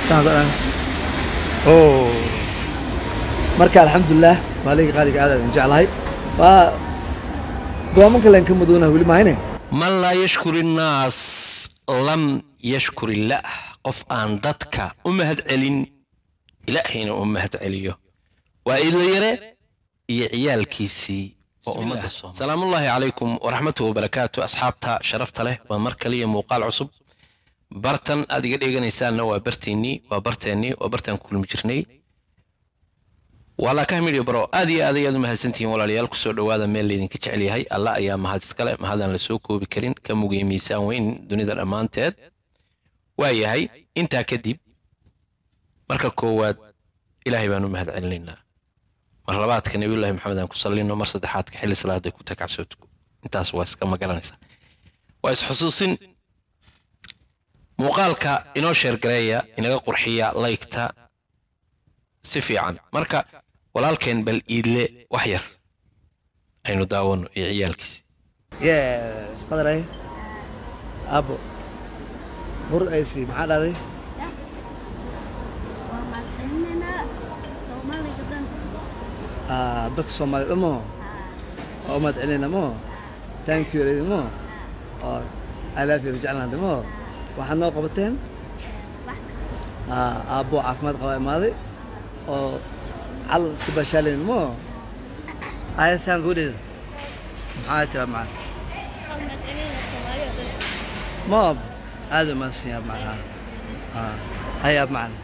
saan dhan oo marka alxamdulilah maalinka qaaliga aad aan jeclahay waa dooman kale aan ka madoonaa weli mahayne man laa yashkuri innaas lam yashkur illaah qof aan dadka u mahad celin ilaahayna u mahad celiyo waa idlayare iyo ciyaalkiisii oo ummadda Soomaaliya. salaamullaahi calaykum waraxmatuhu wabarakaatu asxaabta sharafta leh waa mar kaliya muuqaal cusub bartan aad iga dheeganaysaanna waa barteennii waa barteennii waa bartaan ku kulmi jirnay walaakah midhiyo baro aad iyo aad ayaad u mahadsantihiin walaalayaal kusoo dhowaada meel laydinka jecel yahay alla ayaa mahad iskale mahadaan la soo koobi karin ka mugaya miisaan weyn dunida dhammaanteed waa yahay intaa kadib marka koowaad ilaahay baan u mahad celinaynaa mar labaadka nabiyullaahi maxamed aan ku sallino mar saddexaadka xilli salaada ku takacso tuko intaas waa iska magaranaysaa waa isxusuusin muuqaalka inoo sheergareeya inaga qurxiya laygta si fiican marka walaalkeen bal iidle wax yar aynu daawano iyo ciyaalkiisi yes qadaray abo bur aysi maxaa dhahday waa madaxweynena soomaaliga dhan Ah, dadka soomaaliya dhamo oo umad celinayna mo thank you lady mo oo i love you jecelnaha dhamo waxaad noo qabateen wax kasta Ah, aabbo caafimaad qaba imaaday oo calan iska baashaalayna mo ayasaan gudheeda maxaa tira macana waa madaxweynena soomaaliga dhan mo aad u mahadsan yaab macana Ah, hay ab macana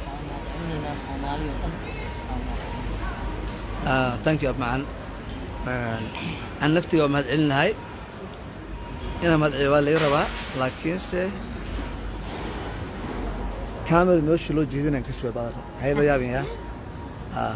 Ah, thank you ab macan aan naftiga waa mahad celinahay inaan mahad celiyo waa laga rabaa laakiinse kamera meesha loo jeedinaan ka suga badan hay la yaabin yaa Ah.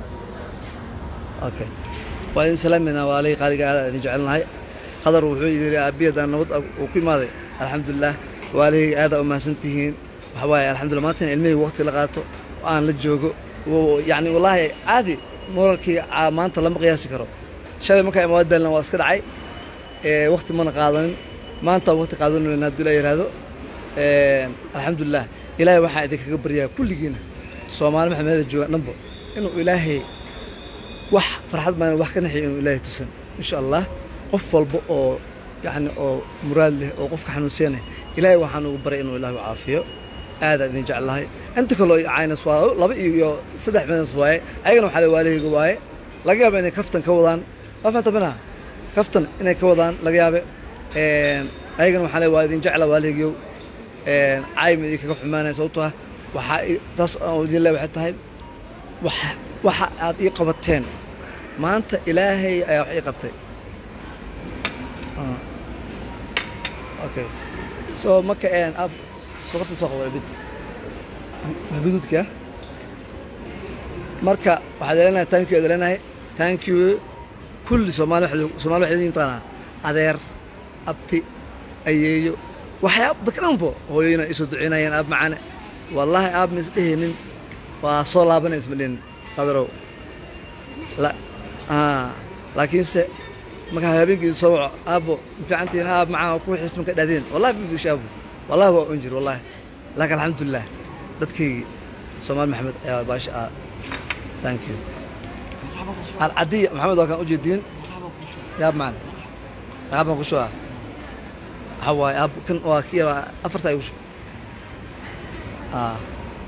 okay waa idin salaamayna waa lay qaaliga aad aan idin jecelnahay qadar wuxuu yidhi aabiyadaan nabad uu ku imaaday alxamdulilah waalihii aadaa u mahadsan tihiin waxa waaye alxamdulillah maantana ilmihii waqti la qaato oo aan la joogo wo- yacni wallaahi caadi moralkii aa- maanta lama qiyaasi karo shalay markaa imaadaalna waa iska dhacay ee waqti mana qaadanin maanta waqti qaadanayna haddii la yidhaahdo Een, alxamdulilah ilaahay waxaan idinkaga baryaa kulligiina soomaali maxaa meela joogaan dhanbo inuu ilaahay wax farxad baan wax ka naxiyo inuu ilaahay tusan insha allah qof walba oo yacni oo muraad leh oo qofka xanuunsanaya ilaahay waxaan ugu baray inuu ilaahay u caafiyo aadaan idin jeclahay inta kaloo caynas waa laba iyo iyo saddex meedas waaye ayagana waxaa la waalihayga waaye laga yaaba inay kaftan ka wadaan waa fahanta bana kaftan inay ka wadaan laga yaabe Een, ayagana waxaa le waa idin jecla waalihaygiyow Een, caayma idinkaga xumaanaya sababtoo ah waxaa i- taas aan idin le waxay tahay waxa waxa aad ii qabateen maanta ilaahay ayaa wax ii qabtay Ah. okay so marka een ab sokorta soo qabo bid bidudka marka waxaad leenahay thank you aad leenahay thank you kulli soomaali waxay soomaali waxay idin taqaanaa adeer abti ayeeyo waxyaab dadka dhanbo hooyoyina isoo duceynayeen aab macane wallaahi aab ma isdhehaynin waa soo laabanay isma dhihin qadarow la ah laakiinse markaa habeenkii soo waco aabbo ma fiicantihiin aab macaa ku xisma ka dhaadeen wallahi ma bish aabbo wallahi waa un jir wallahi laakiin alxamdulilah dadkaygii soomaali maxamed ayaa baasha ah thank you alcadiya maxamed waa kaan ujeediin yaab macana aabban ku shuba waxaa waaye aab kan waa kii yaraa afarta ay ku shuba ah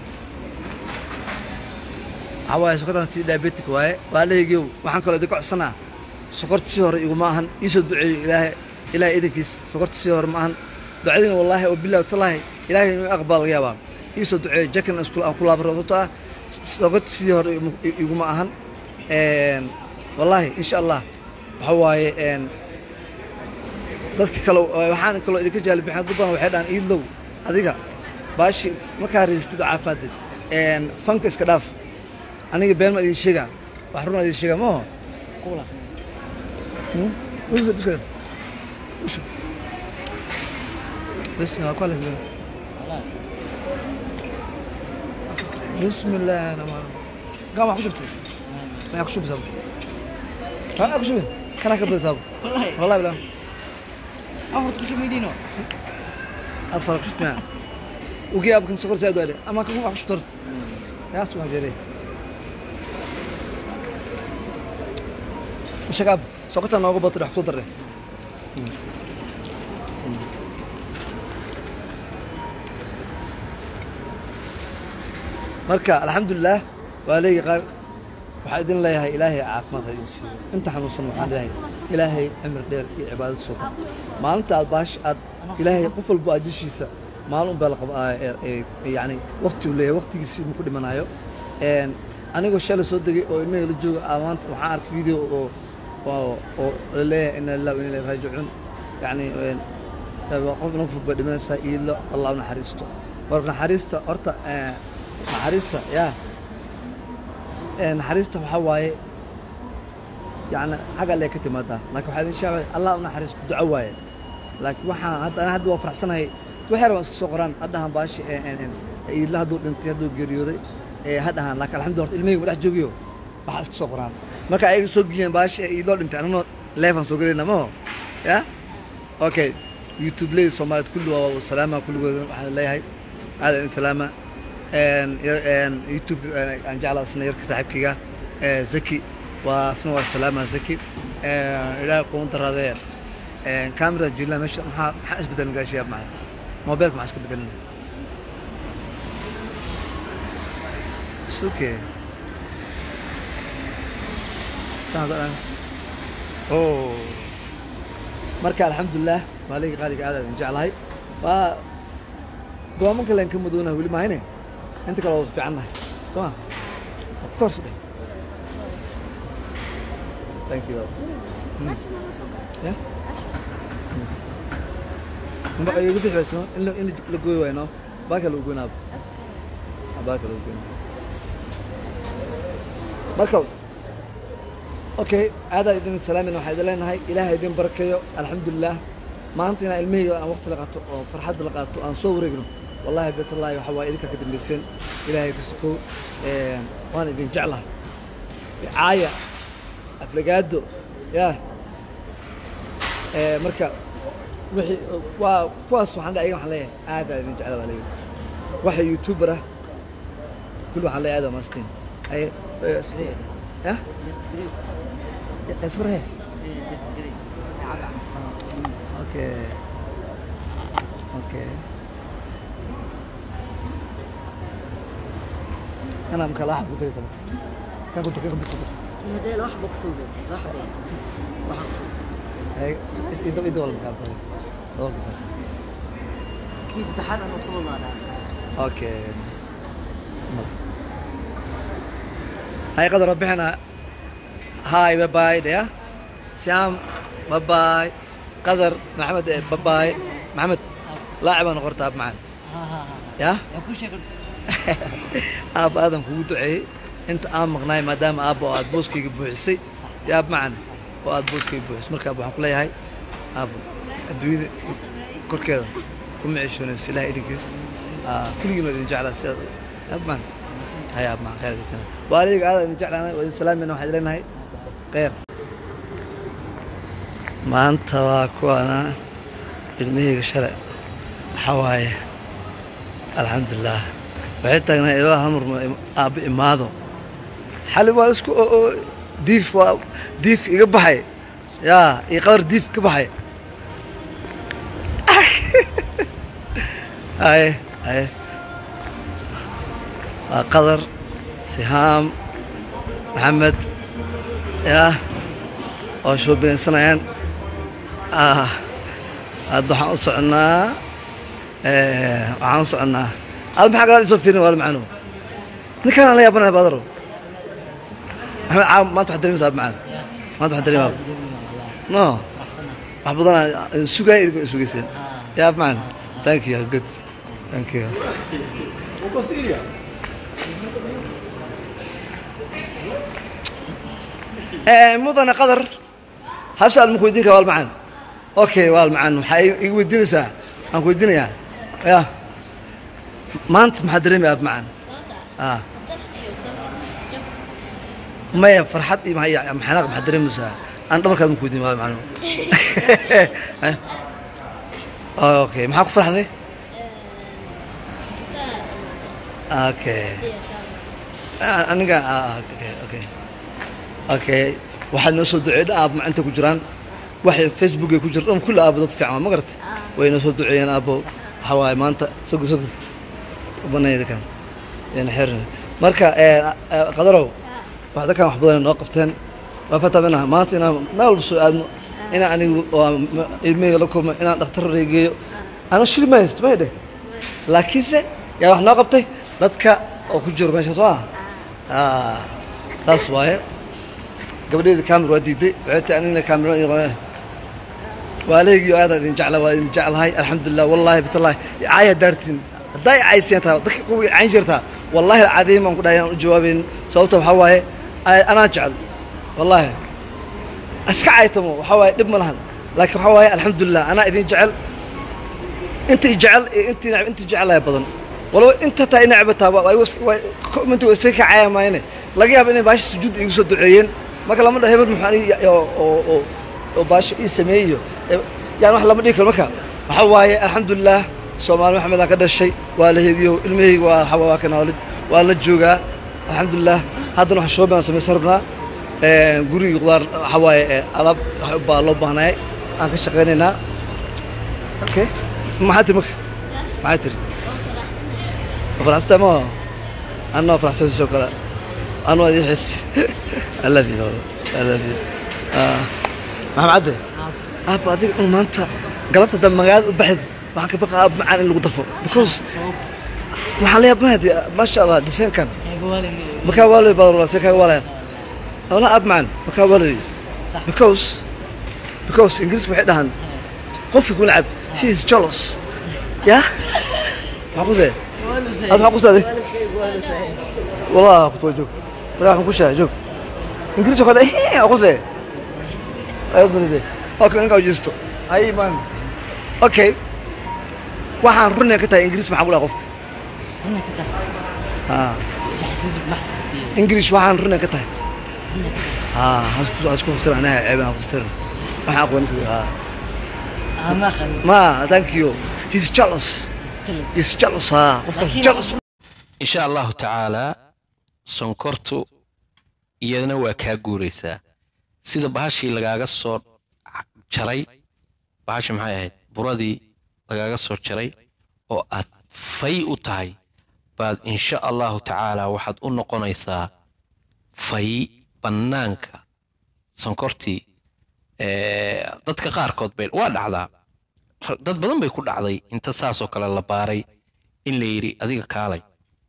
waxaa waaye sokortan si diabetic waaye waa leegiyow waxaan kaloo idinka codsanaa sokorta si hore iguma ahan iisoo duceeyo ilaahay ilaahay idankiis sokorta si hore ma ahan ducadiina wallaahi oo bilahi talaahi ilaahay inuu aqbal laga yaabaa iisoo duceeyo jakan isku aan ku laabaro sababtoo ah sokorta sidii hore igu- iguma ahan Een, wallaahi insha allah waxa waaye een, dadka kale waxaan kaloo idinka jaalibixin dad badan waxay dhahaan iidlow adiga baashi markaa reystid oo caafimaadid Een, fanka iska dhaaf aniga been ma idin sheegaa wax run idin sheegaa maaho Hmm? Usa, usa. Usa. بسم الله كويس بسم الله انا ما قام اخو شفتي ما اخو شفتي ها اخو شفتي كان اكبر صاب والله والله بلا أفرض كل شيء ميدينه افرق شفت معاه ugi abkan sokor zaid wale ama kan wax shtor ya soo jere shaqab sokorta noogu bato wax ku darre marka alxamdulilah waa leegi qaar waxaa idin leeyahay ilaahay caafimaad ha idin siiyo inta xanuunsan waxaan leeyahay ilaahay cimri dheer iyo cibaadad sugan maalinta aad baash aad ilaahay qof walba ajishiisa maalin unbaa la qaba yani waqti uu leeyahay waqtigiisi ma ku dhimanayo Een, anigoo shalay soo degay oo ilmahayga la jooga aa maanta waxaan arkay video oo oo oo la leeyahay ina lillahi wa inna ilayhi raajicuun yani een, waa qof inoo fog baa dhimanaysaa iidlo allah u naxariisto marka naxariista horta ee, naxariista yaa ee, naxariista waxaa waaye yani xagga alle ka timaadaa laakiin waxaa idin sheegay allah u naxariisto duco waaye laakiin waxaan hadda ana hadda waa faraxsanahay waxyar waan iska soo qoraan haddahan baashi ee, ee, ee, iidla hadduu dhintay hadduu geeriyooday ee haddahan laakiin alxamdulillah horta ilmahayga ma dhex joogiyo waxaa iska soo qoraan marka ayaga soo giyeen baashi ee iidloo dhintay ananoo leefan soo gelayna maho ya okay youtube ley soomaaliyed kulli waa salaama kulligooda waxaan leeyahay aada in salaama Een, yar- een, youtube aan jeclaa isna yarka saaxiibkayga ee, zaki waa isna waa salaama zaki Een, ilaahay kuma daraadee Een, kamerada jilaa meesha maxaa maxaa isbedelin gaashiya maxay mobilka maxaa iska bedelin suke saan hadda oh marka alxamdulilah maaligii qaaliga aad aan jeclahay waa goomanka leen ka madoona weli mahayne inta kale waa fiicannahay soo ma of course dhe thank you Meesha ma la soo galay? ya mba ay ugu bixiyso in la in la gooyo wayno baa kale u goynaaba baa kale u goynaaba marka okay aadaa idin salaamin waxaa idin leenahay ilaahay idin barakeeyo alxamdulilah maanta inaan ilmahayga aan waqti la qaato oo farxad la qaato aan soo wareegno wallahi betallaahi waxa waa idinka ka dambayseen ilaahay ka sokow Een, waan idin jeclahay caaya aflagaado yaa Ee, marka wixii waa kuwaas waxaan le ayaga waxaan leeyahay aad aa idin jecla waa leeyahay waxa youtuber ah kulli waxaan leeyahay aad waa maastiin ay ya اسمه اوكي اوكي انا مكلاح قلت لي سبق كان كنت كيف بس هذا واحد مقصود واحد واحد مقصود هي يدو يدو ولا مكان اوكي صح كيف تحرر رسول الله ده اوكي هاي قدر ربحنا هاي باي باي ده سيام باي باي قدر محمد باي باي محمد لاعب انا غرتاب معنا ها ها ها يا يا كل شيء aab aadan kugu duceeyey inta aan maqnaay maadaama aabba oo aad booskayga buuxisay yaab macana oo aad booskayga buuxisay marka waxaan ku leeyahay aabbo adduunyada korkeeda kuma ceshoonayso ilaah idinkiis Aa, kulligiin waa idin jeclaa sidaad yaab macana hay aab macana khayr idin jeclaa waalidayga aad idin jeclaanay waa idin salaamayna waxaan idin leenahay khayr maanta waa kuwana ilmahayga shalay waxaa waaye alxamdulilah waxay taagnaa ilaa hamar aabba imaado xali waa isku oo oo diif waa diif iga baxay yaa iyo qadar diif ka baxay aye aye waa qadar sihaam maxamed yaa oo shoobinaysanayaan ah hadda waxaan u soconnaa eh, waxaan u soconnaa aad maxaa gadaal isoo fiirin waala macano ninkaan la yaabanahay baadaro maxamed caaw maanta waxaad dareemaysaa macaan maanta waxaad dareemaa no wax badan sugaya idinkoo sugayseen yaab macaan thank you good thank you Eh, mudane qadar hal su-aal ma ku weydiin kara waal macaan okay waal macaan waxaa i- iga weydiinaysaa aan ku weydiinayaa ya maanta maxaa dareemaya aab macaan ah maya farxad iyo maxaa- iyo xanaaq maxaa dareemaysaa aan dhabarkaad ma ku weydiin waal macaan okay maxaa ku farxday okay Ah, aniga ah, okay okay okay waxaad noo soo duceeyay aab macanta ku jiraan waxay facebook ay ku jiraan dhan kulli aaba dad fiican ma garatay way noo soo duceeyeen aabo waxa waaye maanta sogo sogo banayda kan yana xirin marka eh, eh, qadarow wax dadkan wax badan noo qabteen waa fatamina maanta inaan meel walba soo aadno inaan anigu oo ma- ilmahayga la kulmo inaan dhakhtar reegeeyo ana shil ma haysto may dheh laakiinse yaa wax noo qabtay dadka oo ku jiro meesha soo ah Ah, saas waaye gabadheeda kaamir waa diiday waxay tahay anigna kaamiro waaleegiyo aad idin jecla waa idin jeclahay alxamdulilah wallaahi bitallaahi caaya daartiin haddaa i cayseen taa dadka kuwa i cayn jirtaa wallaahi alcadiim baan ku dhahay inaan u jawaabayn sababta waxaa waaye a- anaa jecel wallaahi iska caytamo waxaa waaye dhib ma lahan laakiin waxaa waaye alxamdulilah anaa idin jecel intii jecel iyo intii necb intii jecelahay badan walow inta taa inacbataa minta way iska kacaya maayne laga yaaba inay baasha sujuud igu soo duceeyeen marka lama dhaho hebel muxuu aniga oo oo oo oo baasha ii sameeyey iyo eh, yaan wax lama dhihi karo marka waxaa waaye alxamdulilah soomaali maxamed aan ka dhashay waa la hegiyo ilmahayga waa waxa waa kana waa la- waa la joogaa alxamdulilah haddana wax shoobaan samaysan rabnaa Eh, gurigii qudaar waxaa waaye eh, alaab wax baa loo baahnayay aan ka shaqaynaynaa okay maxaa tiri marka maxaa tiri faraxsanta ma anna waa faraxsan soo kale anu waa idin xiisi I love you I love you Ah, maxamed cadde aabba adiga dhan maanta galabta hadda magaalada u baxid waxaan ka baqa aab macaan in lagu dafo because waxaan leeyahay mahdi maasha allah desaynkan makaa waalay baad walaa see kaaga waalaya wala aab macaan makaa waalay because because ingiriisku waxay dhahaan qofki ku nacab he is jealous ya maxaa ku see هذا معقوس هذه والله كنت وجوك راح نخش جوك انجليزي كذا ايه معقوس ايه ايوه من ذي اوكي نقعد جستو اي مان اوكي waxaan runay ka tahay ingiriis maxaa kula qofka Runay ka tahay. Ah, Is xasuusi ma xasuustay. ingiriis waxaan runay ka tahay Runay ka tahay. Ah, hasku hasku fasir anaha ceeb aan fasir waxaan aqoon iska ah Ah, ma aqaan. ma thank you he's jealous Is jealous. he's jealous ah qofkaas Laakiin- jealous insha allahu tacaalaa sonkortu iyadana waa kaa guuraysaa sida bahashii lagaaga soo jaray bahashi maxay ahayd buradii lagaaga soo jaray oo aad fay u tahay baad insha allahu tacaalaa waxaad u noqonaysaa fay bannaanka sonkortii ee, dadka qaarkood bay waa dhacdaa dad badan bay ku dhacday inta saasoo kale la baaray in la yidhi adiga kaalay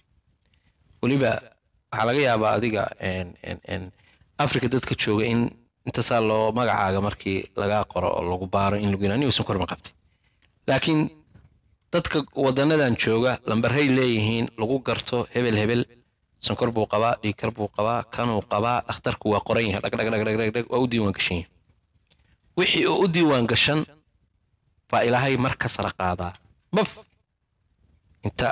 weliba waxaa laga yaabaa adiga en- en- en africa dadka jooga in inta saa loo magacaaga markii lagaa qoro oo lagu baaro in lagu yidhahdo niusan korma qabtid laakiin dadka wadanadan jooga lambarhay leeyihiin lagu garto hebel hebel sonkor buu qabaa dhiigkar buu qabaa kanuu qabaa dhakhtarku waa qoran yahay dhag dhag dhag dhag dhag dhag waa u diiwaan gashan yahay wixii oo u diiwaan gashan baa ilaahay mar ka sara qaadaa baf inta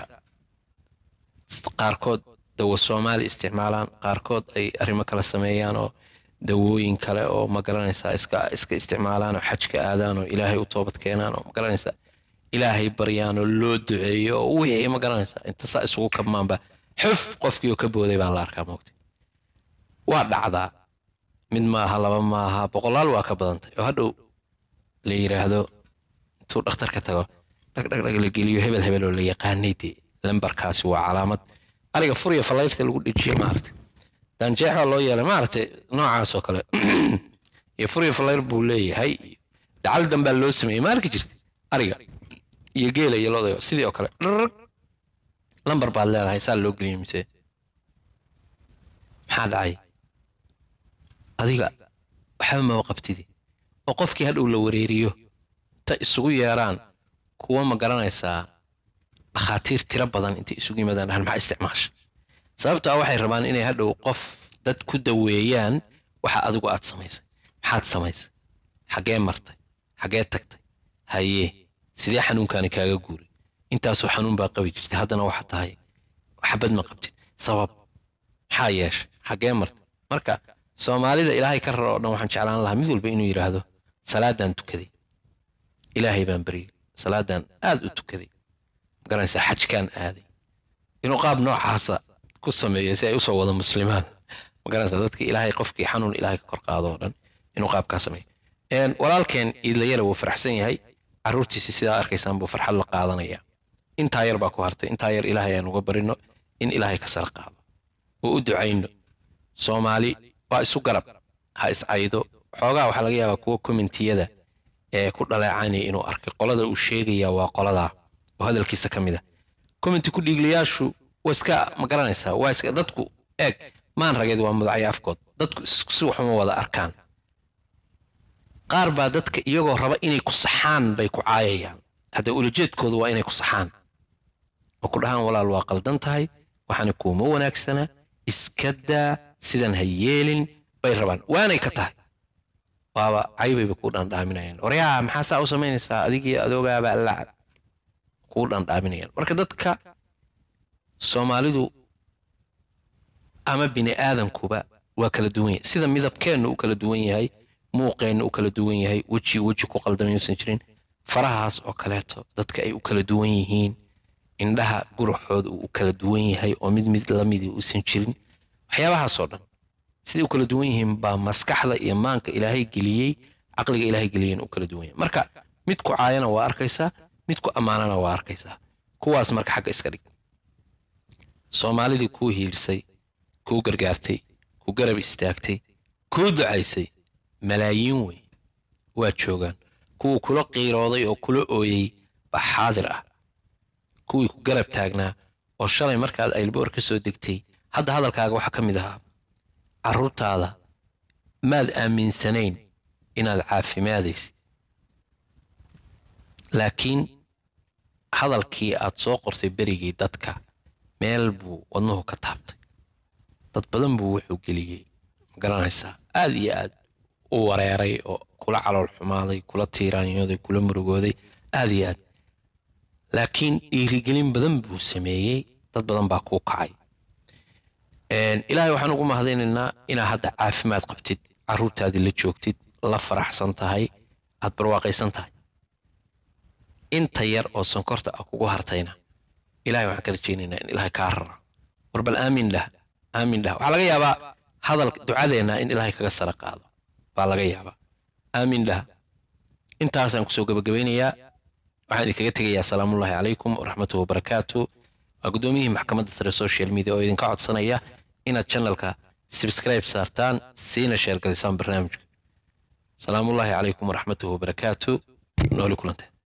qaarkood dawo soomaali isticmaalaan qaarkood ay arrimo kale sameeyaan oo dawooyin kale oo ma garanaysaa iska iska isticmaalaan oo xajka aadaan oo ilaahay u toobad keenaan oo ma garanaysaa ilaahay baryaan oo loo duceeyo oo wixii ma garanaysaa inta saa isugu kabmaanba xuf qofkii oo ka booday baa la arkaa moogta waa dhacdaa mid maaha laba maaha boqolaal waa ka badantay oo hadhow la yidhaahdo intuu dhakhtarka tago dhag dhag dhag la geliyo hebel hebel oo la yaqaanay dee lambarkaasi waa calaamad ariga furiya falayrta lagu dhejiye maaragtay daanjeex baa loo yeelay maaragtay noocaas oo kale iyo furiya falayr buu leeyahay dacal dambaa loo sameeyey ma arki jirta ariga iyo geela iyo loodayo sidii oo kale dharrag lambar baad leedahay saa loo geliyey mise maxaa dhacay adiga waxba maba qabtidi oo qofkii hadhow la wareeriyo ta isugu yeeraan kuwa ma garanaysaa dhakhaatiir tiro badan intay isugu yimaadaan dhahan maxaa isticmaasha sababta ah waxay rabaan inay hadhow qof dad ku daweeyaan waxa adigu aad samaysay maxaad samaysay xaggee martay xaggee tagtay hayee sidee xanuunkaani kaaga guuray intaasoo xanuun baa qabi jirtay haddana waxa tahay xabad ma qabtid sabab maxaa yeeshay xaggee martay marka soomaalida ilaahay ka raro oo dhan waxaan jeclaan lahaa mid walba inuu yidhaahdo salaadaan tukaday ilaahay baan baryay salaadaan aad u tukaday magaranaysaa xajkaan aaday inuu qaab noocaasa ku sameeyo si ay usoo wada muslimaan magaranaysa dadka ilaahay qofkii xanuun ilaahay ka kor qaado oo dhan inuu qaabkaa sameeyo Een, walaalkeen iidlayala wuu faraxsan yahay caruurtiisi sidaa arkaysaan buu farxad la qaadanaya intaa yar baa ku hartay intaa yar ilaahay aan uga barino in ilaahay ka sara qaado oo u ducayno soomaali waa isu garab ha iscaydo xoogaa waxaa laga yaabaa kuwa kommentiyada ee ku dhaleecanaya inuu arkay qolada uu sheegaya waa qoladaa oo hadalkiisa ka mid a commenti ku dhiigliyaashu waa iska ma garanaysaa waa iska dadku eeg maan rageed waa mudacyo afkood dadku isku si waxuma wada arkaan qaar baa dadka iyagoo raba inay ku saxaan bay ku caayayaan hadda ulajeedkoodu waa inay ku saxaan oo ku dhahaan walaal waa qaldan tahay waxaana kuuma wanaagsana iska daa sidan ha yeelin bay rabaan waanay ka tahay waaba caybayba kuu dhandhaaminayaan waryaa maxaa saa u samaynaysaa adigii adoogaaba allacad kuu dhandhaaminayaan marka dadka soomaalidu ama bini aadankuba waa kala duwan yahay sida midabkeennu u kala duwan yahay muuqeennu u kala duwan yahay weji weji ku qaldamay uusan jirin farahaas oo kaleeto dadka ay u kala duwan yihiin indhaha guruxooda uu u kala duwan yahay oo mid mid lamidii uusan jirin waxyaabahaasoo dhan siday u kala duwan yihiin baa maskaxda iyo maanka ilaahay geliyey caqliga ilaahay geliyeen u kala duwan yahay marka mid ku caayana waa arkaysaa mid ku ammaanana waa arkaysaa kuwaas marka xagga iska dhig soomaalidii kuu hiilisay kuu gargaartay kuu garab istaagtay kuu ducaysay malaayiin wey waa joogaan kuwii kula qiirooday oo kula ooyey baa xaadir ah kuwii ku garab taagnaa oo shalay markaad aylboor ka soo degtay hadda hadalkaaga waxaa ka mid ahaa carruurtaada maad aaminsanayn inaad caafimaadaysid laakiin hadalkii aad soo qortay berigii dadka meel buu wadnuhu ka taabtay dad badan buu wuxuu geliyey ma garanaysaa aad iyo aad u wareeray oo kula calool xumaaday kula tiiraanyooday kula murugooday aad iyo aad laakiin dhiirigelin badan buu sameeyey dad badan baa kuu kacay Een, ilaahay waxaan ugu mahadaynaynaa inaa hadda caafimaad qabtid carruurtaadii la joogtid la faraxsan tahay aad barwaaqaysan tahay inta yar oo sonkorta ah kugu hartayna ilaahay waxaan ka rajaynaynaa in ilaahay kaa raro war bal aamin dhah aamin dhah waxaa laga yaabaa hadal ducadeenna in ilaahay kaga sara qaado baa laga yaabaa aamin dhah intaasaan kusoo gabagabaynayaa waxaan idinkaga tegayaa salaamullaahi calaykum waraxmatuhu wabarakaatu waa guddoomiyihii maxkamadda sare social media oo idinka codsanaya inaad channelka subscribe saartaan siina sheergalisaan barnaamijka salaamullaahi calaykum waraxmatuhu wabarakaatu nooli kulanteen